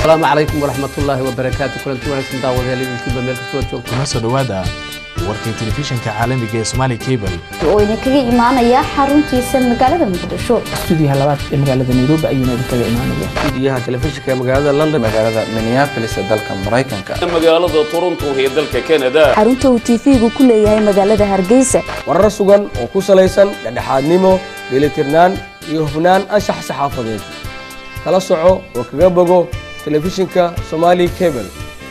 asalaamu calaykum waraxmatullaahi wabarakaatu kulanti wanaagsan daawadayaal idinkiiba meel kastoo joogto kuna soo dhowaada warkii telefishinka caalamiga ee Somali Cable oo idinkaga imaanaya xaruntiisa magaalada muqdisho studiyaha labaad ee magaalada nairobi ayuuna idinkaga imaanaya studiyaha telefishinka ee magaalada london magaalada minneapolis ee dalka maraykanka magaalada toronto ee dalka canada xarunta uu tv-gu ku leeyahay magaalada hargeysa warar sugan oo ku salaysan dhexdhexaadnimo dheelitirnaan iyo hufnaan anshax saxaafadeed kala soco oo kaga bogo telefishinka somali cable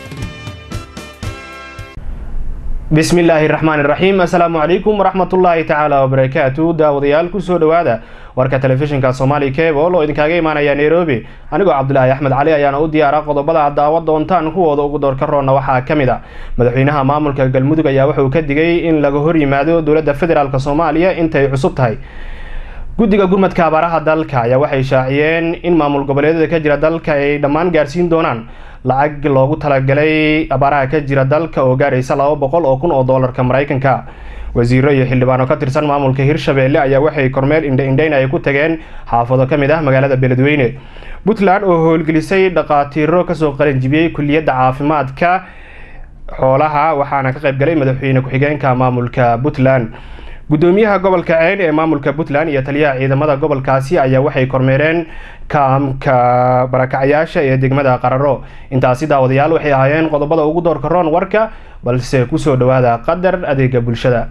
bismi illaahi raxmaan iraxiim assalaamu calaykum waraxmatullaahi tacaala wabarakaatu daawadayaal kusoo dhowaada warka telefishinka somali cable oo idinkaaga imaanaya nairobi anigoo cabdulaahi axmed cali ayaana u diyaara qodobada aad daawa doontaan kuwooda ugu doorka roonna waxaa ka mid a madaxweynaha maamulka galmudug ayaa wuxuu ka digay in laga hor yimaado dowladda federaalk soomaaliya intay cusub tahay guddiga gurmadka abaaraha dalka ayaa waxay shaaciyeen in maamul goboleedyada ka jira dalka ay dhammaan gaarsiin doonaan lacag loogu talagalay abaaraha ka jira dalka oo gaaraysa laba boqol oo kun oo doolarka maraykanka wasiiro iyo xildhibaano ka tirsan maamulka hirshabeelle ayaa waxay kormeel indha-indhayn ay ku tageen xaafado ka mid ah magaalada beledweyne puntland oo howlgelisay dhaqaatiiro kasoo qalanjibiyey kuliyadda caafimaadka xoolaha waxaana ka qaybgalay madaxweyne ku-xigeenka maamulka puntland gudoomiyaha gobolka ceyn ee maamulka puntland iyo taliyaha ciidamada gobolkaasi ayaa waxay kormeereen kaamka barakacayaasha ee degmada qararo intaasi daawadayaal waxay ahaayeen qodobada ugu doorka roon warka balse kusoo dhowaada qadar adeega bulshada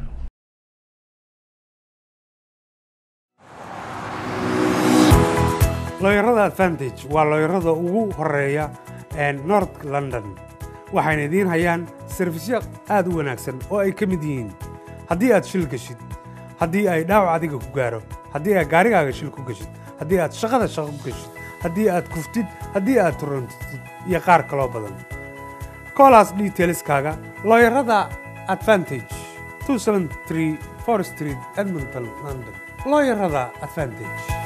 looyarada advantage waa looyarada ugu horeeya north london waxayna idiin hayaan sarfisyo aad u wanaagsan oo ay ka mid yihiin haddii aad shil geshid haddii ay dhaawac adiga ku gaaro haddii aad gaarigaaga shil ku geshid haddii aad shaqada shaqo ku geshid haddii aad kuftid haddii aad turantid iyo qaar kaloo badan koolaas detailskaaga looyarada advantage street edmonton london looyarada advantage